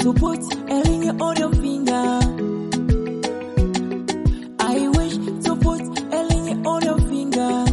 to put a ring on your finger. I wish to put a ring on your finger.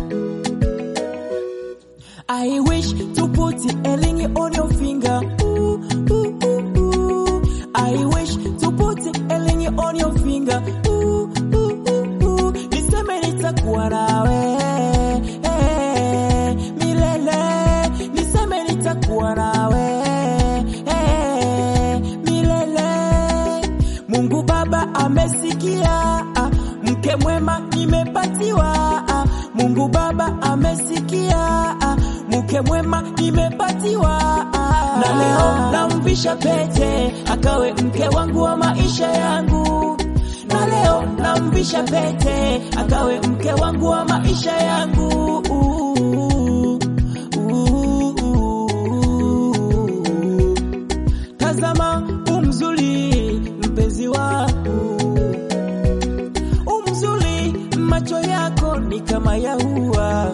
I wish to put a ring on your finger. Ooh, ooh, ooh, ooh. I wish to put a ring on your finger. Ooh, ooh, ooh, ooh. Niseme nitakuwa nawe eh, milele. Niseme nitakuwa nawe eh, milele. Mungu Baba amesikia, ah, mke mwema nimepatiwa. ah, Mungu Baba amesikia, ah, mke mwema nimepatiwa. ah. Na leo namvisha pete akawe mke wangu wa maisha yangu. Na leo namvisha pete akawe mke wangu wa maisha yangu. Tazama umzuri mpenzi wangu, umzuri macho yako ni kama ya ua.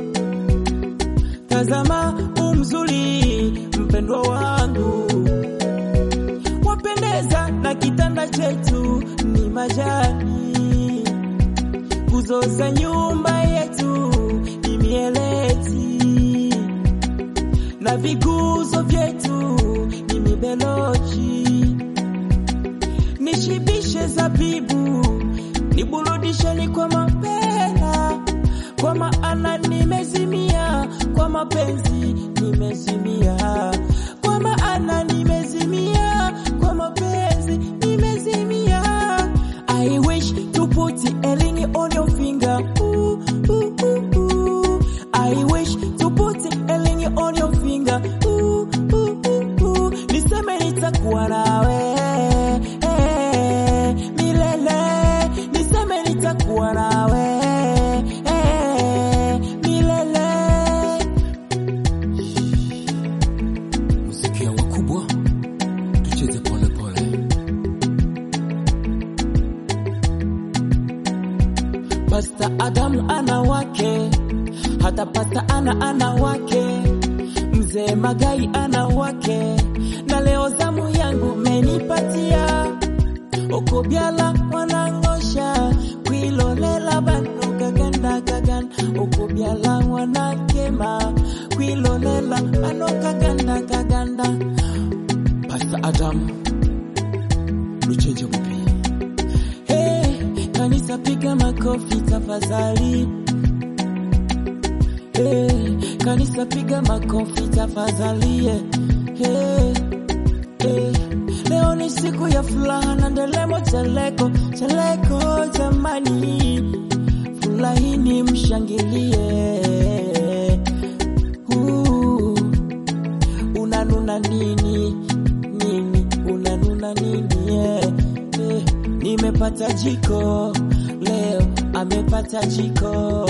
Tazama umzuri mpendwa wangu, wapendeza na kitanda chetu ni majani, nguzo za nyumba yetu ni mieleti na viguzo vyetu ni mibeloji. Nishibishe zabibu, niburudisheni kwa mapela, kwa maana nimezimia kwa mapenzi, nimezimia kwa maana nimezimia kwa mapenzi, nimezimia. I wish to put a ring on your finger. Ooh, ooh, ooh, ooh. I wish to put a ring on your finger. Ooh, ooh, ooh, ooh. Niseme nitakuwa nawe eh, milele. Niseme nitakuwa nawe eh, milele. Muziki ya wakubwa tucheze pole pole. Pasta Adamu ana wake, hata Pasta ana ana wake, mzee Magai ana wake, na leo zamu yangu menipatia okobyala wanangosha kwilolela bano kaganda kaganda okobyala wanakema kwilolela bano kaganda kaganda Pastor Adam Luchenja Mupi Hey, kanisa piga makofi tafadhali. Hey, kanisa piga makofi tafadhali. Hey, hey. Leo ni siku ya furaha na ndelemo cheleko cheleko jamani, furahini mshangilie. Uh, unanuna nini nini unanuna nini yeah. Eh, nimepata jiko leo amepata jiko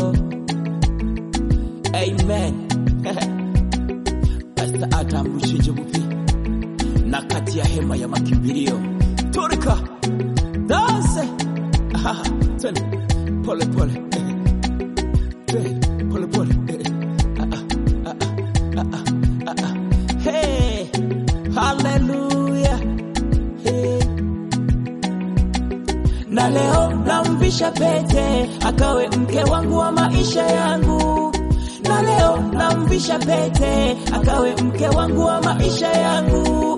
amen Pastor Adam Luchenja Mupi na kati ya hema ya makimbilio turika danse Ah, twende pole pole Twende, pole pole Ah, ah, ah, ah, ah, ah, ah. hey haleluya hey. na leo namvisha pete akawe mke wangu wa maisha yangu na leo namvisha pete akawe mke wangu wa maisha yangu